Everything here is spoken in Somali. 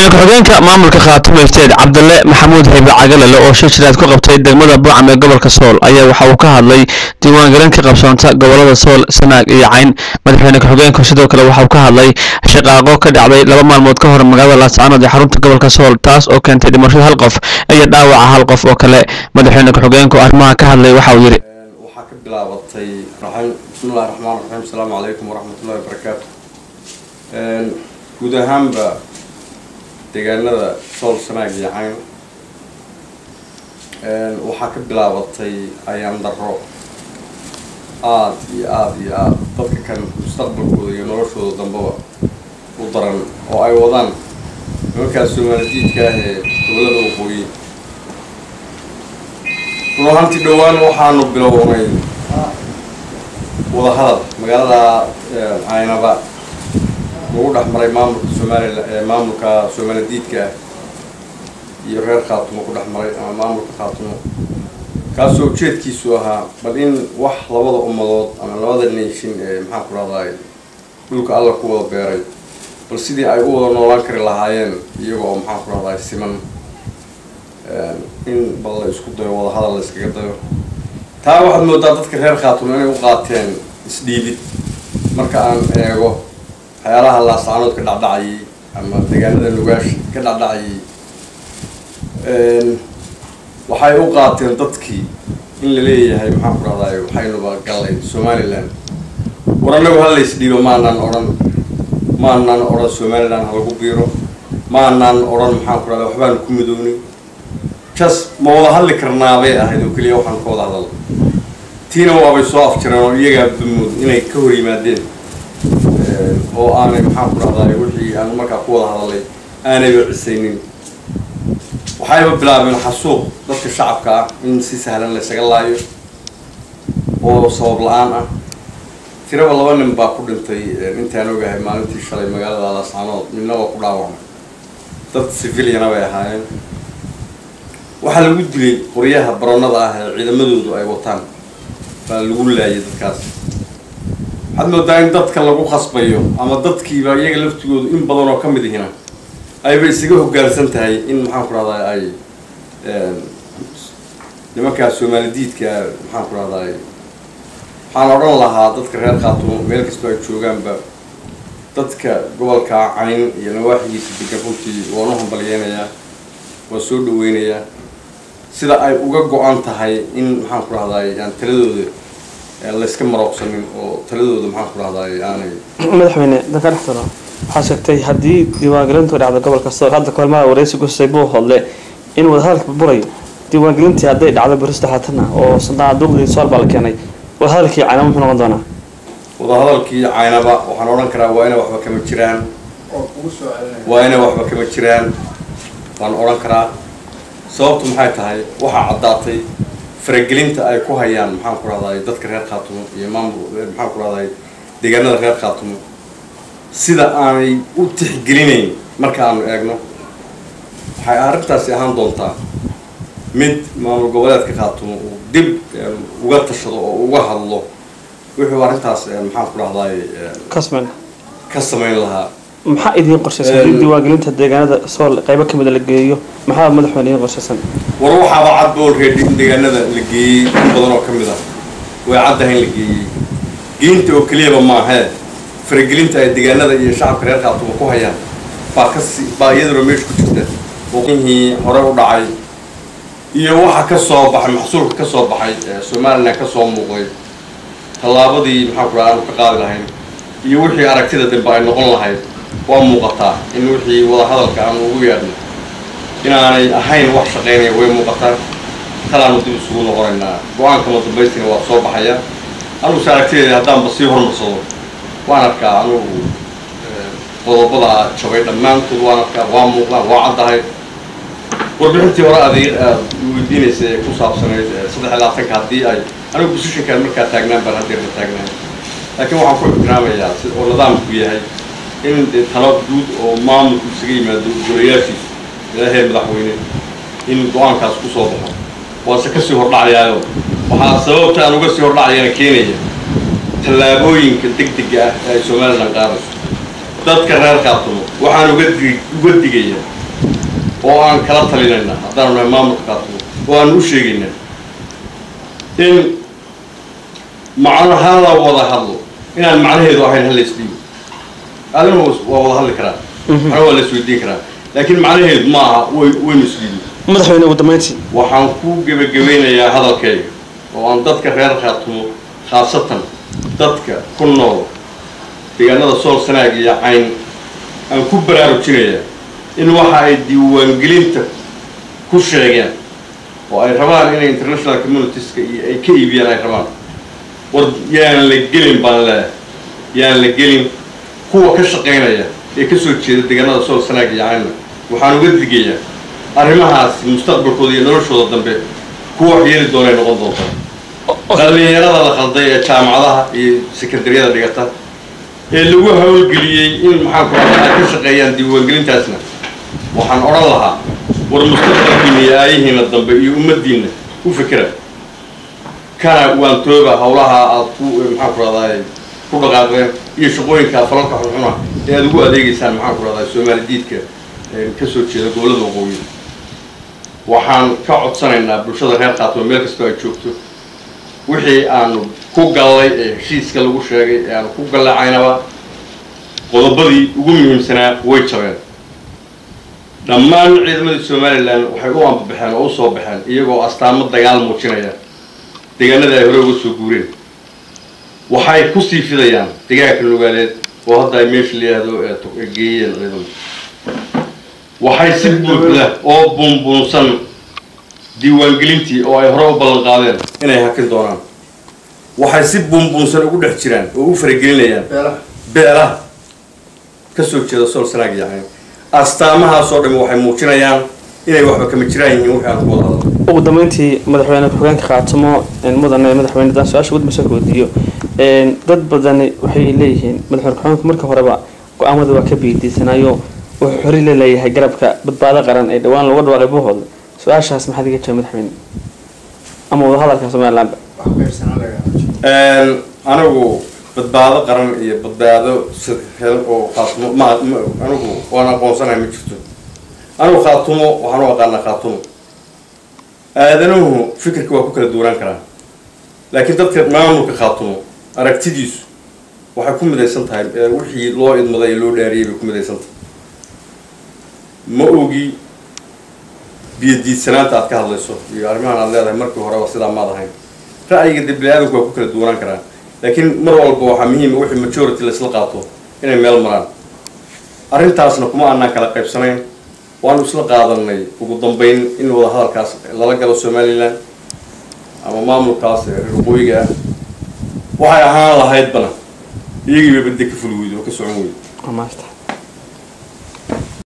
madaxweyne ku-xigeenka maamulka khaatumo ifteed cabdale maxamuud haybe cagalale oo shir jiraad ku qabtay degmada buucam ee gobolka sool ayaa waxa uu ka hadlay diiwaangelin ka qabsoonta gobolada sool sanaag iyo cayn madaxweyne ku-xigeenku sidoo kale waxa uu ka hadlay shaqaaqo ka dhacday laba maalmood ka hor magaalada laascaanood ee xarunta gobolka sool taas oo keentay dhimashada hal qof iyo dhaawaca hal qof oo kale madaxweyne ku-xigeenku arrimaha ka hadlay waxa uu yidhi waxaa ka bilaabatay bismillahi raxmaan raxiim asalaamu calaykum waraxmatullahi wabarakaatu guud ahaanba deegaanada sool sanaag iyo cayn waxaa ka bilaabatay ayaan darro aada iyo aada iyo aada dadka kan mustaqbalkooda iyo noloshooda dambaba u daran oo ay wadaan nimankaas soomaalidiidka ah ee gobolada waqooyi run ahaantii dhowaan waxaanu bilownay wadahadal magaalada caynaba lagu dhex maray maamulka soomaalila maamulka soomaaladiidka ah iyo reer khaatumo ku dhex maray ama maamulka khaatumo kaasoo ujeedkiisu ahaa bal in wax labada ummadood ama labada nation ee maxaan ku rahdaay dhulka alla ku wada beeray bal sidii ay u wada noolaan kari lahaayeen iyaga oo maxaan ku rahdaay siman in bal la isku dayo wadahadal la iskaga dayo taa waxaad moodaa dadka reer khaatumo inay u qaateen isdhiibid marka aan eego waxyaalaha laascaanood ka dhacdhacayay ama deegaanada nugaash ka dhacdhacayay waxay u qaateen dadkii in la leeyahay maxaan ku rahdaay waxaynuba gallay somalilan war annagu halays dhiibo maanaan odhan maanaan odhan somalilan halagu biiro maanaan odhan maxaan ku rahdaa waxbaanu ku midownay jas ma wada hadli karnaabay ahayd oo keliya waxaan ka wada hadal tiina waabay soo afjireen oo iyagaa bamood inay ka hor yimaadeen oo aanay maxaan ku rahdaay wixii aan markaa ku wada hadalay aanayba cisaynin waxayba bilaabeen xasuuq dadka shacabka ah in si sahlan laysaga laayo oo sabab la-aan ah tiraba laba nin baa ku dhintay intaan ogahay maalintii shalay magaalada laascaanood midna waa ku dhaawacmay dad civiliana bay ahaayeen waxaa lagu dilay qoryaha baronada ah ee ciidamadoodu ay wataan baa lagu laayay dadkaas waxaad moodaa in dadka lagu khasbayo ama dadkiiba iyaga laftigoodu in badan oo ka mid ihina ayba isaga hoggaansan tahay in maxaan ku rahdaa ay nimankaas soomaalidiidka maxaan ku rahdaay waxaan odhan lahaa dadka reer khaatumo meel kastoo ay joogaanba dadka gobolka cayn iyo nawaaxigiisa degan runtii waan u hambalyeynayaa waan soo dhaweynayaa sida ay uga go-an tahay in maxaan ku rahdaay aan taladooda layska marooqsanin oo taladooda maxaan ku rahdaay aanay madaxweyne danka dhextalo waxaa sheegtay haddii diiwaangelintu dhacdo gobolka sool hadda kahormaa wareysi gusay buu hodle in wadahadalka burayo diiwaangelintii hadday dhacdo beri saddexaatana oo sanduuqdii sool baa la keenay wadahadalkii caynaba muxuu noqon doonaa wadahadalkii caynaba waxaan odhan karaa waa inay waxba kama jiraan waa inay waxba kama jiraan waan odhan karaa sababtu maxay tahay waxaa caddaatay faragelinta ay ku hayaan maxaan ku rahdaay dadka reer khaatumo iyo maamul maxaan ku rahdaay deegaanada reer khaatumo sida aanay u tixgelinayn marka aanu eegno waxay arrintaasi ahaan doontaa mid maamul goboleedka khaatumo uu dib uga tashado oo uga hadlo wuxuu arrintaas maxaan ku rahdaay kasman ka samayn lahaa maxaa idiin qorshaysan haddii diiwaangelinta deegaanada sool qaybo kamid a la geeyo maxaa madaxweyne idiin qorshaysan war waxaaba cad boolreedi in deegaanada la geeyey in badan oo ka mid ah way caddahay in la geeyey geynta oo keliyaba maahee faragelinta ay deegaanada iyo shacabka reer khaatumo ku hayaan baa kasi baa iyaduna meesha ku jirta waqihii hore u dhacay iyo waxa ka soo baxay maxsuulka ka soo baxay somalilan ka soo muuqday tallaabadii maxaan ku raha aanu ka qaadi lahayn iyo wixii aragtida dambe ay noqon lahayd waa muuqataa in wixii wadahadalka aanu ugu yeedhno inaanay ahayn wax shaqaynaya way muuqataa talaanu dib isugu noqonaynaa go-aankama dambaystina waa soo baxaya anuguse aragtideeda haddaanba sii hormarsado waan arkaa anugu qodobada jabay dhammaantood waan arkaa waa muuqdaan waa caddahay warbixintii hore adeeg aad weydiinaysa ee ku saabsanayd saddex iyo labaatanka haddii ay anigu positionkaan markaa taagnaan baan haddeerna taagnaan laakiin waxaan ku ixtiraamayaa si oo nidaamku yahay in dee talo guud oo maamulku isaga yimaado golayaashiisa ilaahay madaxweyne in go-aankaas ku soo baxo waase kasii hordhacayaayo waxaa sababta aan uga sii hordhacayana keenaya tallaabooyinka deg dega ah ee ay somalilan qaadayso dadka reer khaatumo waxaan uga dig uga digayaa oo aan kala talinaynaa haddaanu nahay maamulka khaatumo oo aan u sheegaynaa in macnaha la wada hadlo inaan macnaheedu ahayn hal laisdhiibo adina waa wada hadli karaa macna waa la isweydiin karaa laakiin macnaheedu ma aha way waynu isdhiibi madaxweyne ugu dambeyntii waxaan ku gebagabeynayaa hadalkayga oo aan dadka reer khaatumo khaasatan dadka ku nool deegaanada sool sanaag iyo cayn aan ku baraarujinayaa in waxa ay diiwaangelinta ku sheegeen oo ay rabaan inay international communitieska iyo ay ka iibiyaan ay rabaan war yaan la gelin baan leeyahay yaan la gelin kuwa ka shaqaynaya ee ka soo jeeda deegaanada sool sanaag iyo caynna waxaan uga digayaa arrimahaas mustaqbalkooda iyo noloshooda dambe kuwa wax yeeli doonay noqon doontaa dhalinyarada la khalday ee jaamacadaha iyo sekondariyada dhigata ee lagu hawlgeliyey in maxaanku radaa ay ka shaqeeyaan diiwaangelintaasna waxaan odhan lahaa war mustaqbalkiina iyo aayihiina dambe iyo ummaddiinna u fikira kana waantooba hawlaha aad ku maxaanku radaa ku dhaqaaqdeen iyo shaqooyinka falalka xunxuna ee aad ugu adeegeysaan maxaanku radaa soomaali diidka ka soo jeeda gobollada waqooyi waxaan ka codsanaynaa bulshada reer khaatimo meel kastoo ay joogto wixii aanu ku gallay ee heshiiska lagu sheegay ee aanu ku gallacaynaba qodobadii ugu muhiimsanaa way jabeen dhammaan ciidamadii somalilan waxay u ambabaxeen oo u soo baxeen iyagoo astaamo dagaal muujinaya deegaanada ay hore uga soo guureen waxay ku sii fidayaan deegaanka nugaaleed oo hadda ay meesha la yidhaahdo ee geeyeen ciidamada waxay si buuxda oo buunbuunsan diiwaangelintii oo ay hore u ballan qaadeen inay hakin doonaan waxay si buunbuunsan ugu dhex jiraan oo u faragelinayaan beelaha ka soo jeeda sool sanaag iyo cayn astaamahaasoo dhami waxay muujinayaan inay waxba kama jiraan yihiin wixii aan ku wada hadal ugu dambeyntii madaxweyne ku-xigeenka khaatimo mudane madaxweyne daan su-aasha ugu dambaysa weydiiyo dad badani waxay leeyihiin madaxweyne ku-xigeenku marka horeba go-aamada waa ka biidiisanayo wuxuu xori la leeyahay garabka badbaado qaran ee dhowaan looga dhawaaqay buuhooda su-aashaas maxaad iga jira madaxweyne ama wadahadalka somalilandba anigu badbaado qaran iyo badbaado hel oo khaatumo ma anigu waan aqoonsanahay ma jirto anigu khaatumo waxaan u aqaanaa khaatumo aadanuhu fikirka waa ku kala duwanaan karaa laakiin dadka maamulka khaatumo aragtidiisu waxay ku midaysan tahay wixii loo idmaday ee loo dhaariyay bay ku midaysan tahay ma ogi biyadiidsanaanta aad ka hadlayso iyo arrimahan aad leedahay markii horeba sidaa maad ahayn ra'yiga dib bini-aadamku waa ku kala duwanaan karaa laakiin mar walba waxaa muhiima wixii majority laisla qaato inay meel maraan arrintaasna kuma aanaan kala qaybsanayn waanu isla qaadanay ugu dambeyn in wada hadalkaas lala galo somalilan ama maamulkaas reer waqooyiga ah waxay ahaan lahaydbana iyagiiba badde ka fuli weydo oo ka socon weydo waa maasta